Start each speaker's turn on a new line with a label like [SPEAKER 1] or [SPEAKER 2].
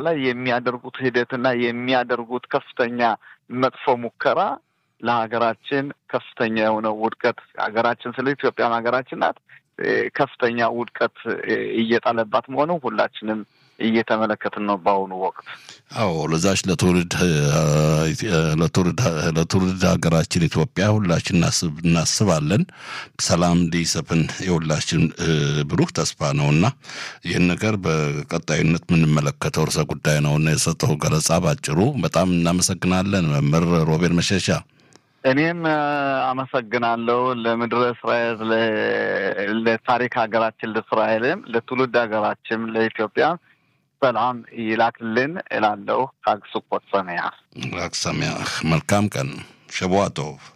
[SPEAKER 1] ላይ የሚያደርጉት ሂደትና የሚያደርጉት ከፍተኛ መጥፎ ሙከራ ለሀገራችን ከፍተኛ የሆነ ውድቀት ሀገራችን ስለ ኢትዮጵያም ሀገራችን ናት ከፍተኛ ውድቀት እየጣለባት መሆኑ ሁላችንም እየተመለከትን ነው በአሁኑ ወቅት።
[SPEAKER 2] አዎ ለዛች ለትውልድ ለትውልድ ሀገራችን ኢትዮጵያ ሁላችን እናስባለን። ሰላም እንዲሰፍን የሁላችን ብሩህ ተስፋ ነው እና ይህን ነገር በቀጣይነት የምንመለከተው ርዕሰ ጉዳይ ነው እና የሰጠው ገለጻ ባጭሩ በጣም እናመሰግናለን መምህር ሮቤል መሸሻ።
[SPEAKER 1] እኔም አመሰግናለሁ ለምድረ እስራኤል ለታሪክ ሀገራችን ለእስራኤልም ለትውልድ ሀገራችን ለኢትዮጵያ ሰላም ይላክልን እላለሁ። ሀግ ስኮት ሰሚያ
[SPEAKER 2] ሀግ ሰሚያ መልካም ቀን ሸቧ ቶቭ